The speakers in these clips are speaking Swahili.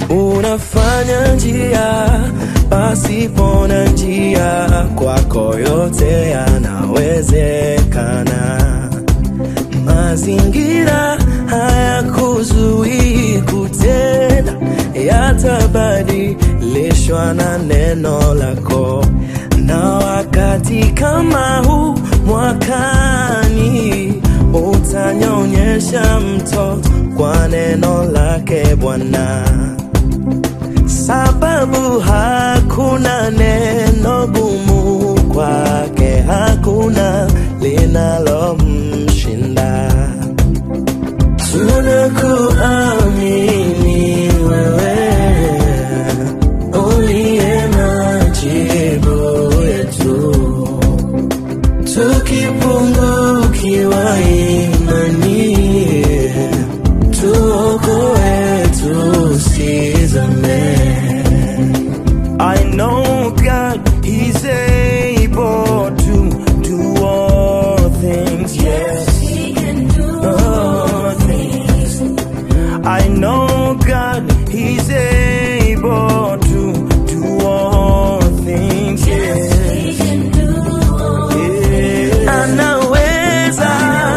unafanya njia pasipo na njia, kwako yote yanawezekana. Mazingira hayakuzuii kutenda, yatabadilishwa na neno lako. Na wakati kama huu mwakani, utanyonyesha mtoto kwa neno lake Bwana, sababu hakuna neno gumu kwake, hakuna linalomshinda. Tunakuamini wewe uliye majibu yetu, tukipungukiwa imani, tuokoe tusizame. I know God is able to do all things. Yes, all things. I know God is able to do all things. Yes, yeah. Anaweza.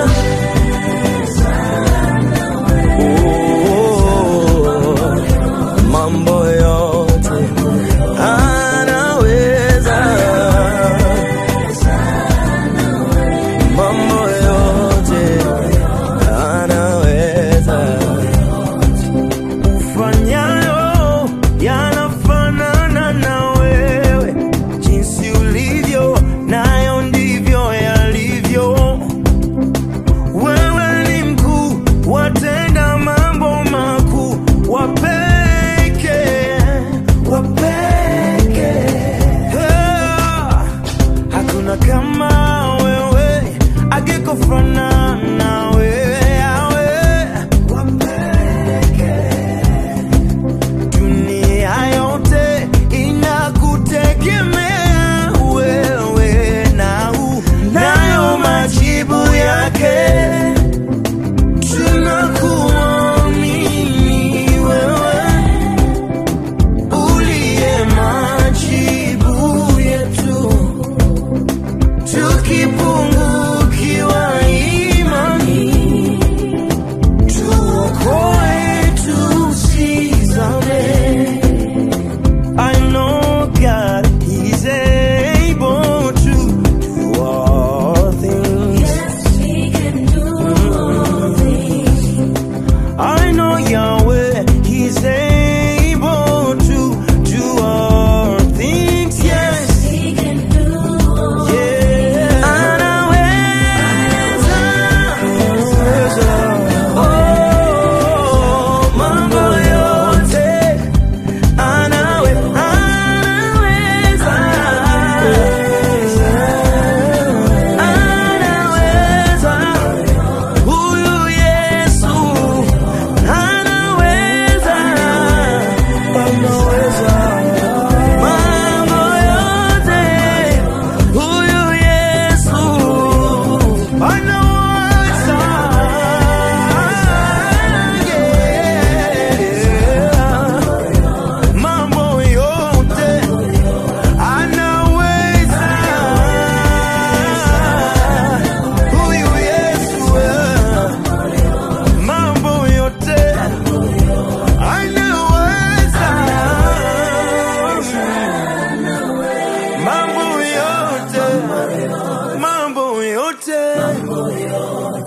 Oh, mambo yote anaweza mambo yote anaweza ufanyayo yanafanana na wewe jinsi ulivyo nayo ndivyo yalivyo wewe ni mkuu watenda mambo makuu wapeke wapeke Ah, hakuna kama wewe akikufanana wewe yawe wapeke dunia yote inakutegemea wewe na nayo majibu yake tunakuamini wewe uliye majibu yetu, tukipungukiwa imani, tuokoe tusizame. I know God is able to do all things. I know Yahweh, He's able to do all things. Yes, yeah. Anaweza, oh, mambo yote anawe, anaweza, anaweza. Huyu Yesu anaweza, anaweza mambo yote. Huyu Yesu anaweza, yeah. mambo yote anaweza. Huyu Yesu mambo yote anaweza, mambo yote, mambo yote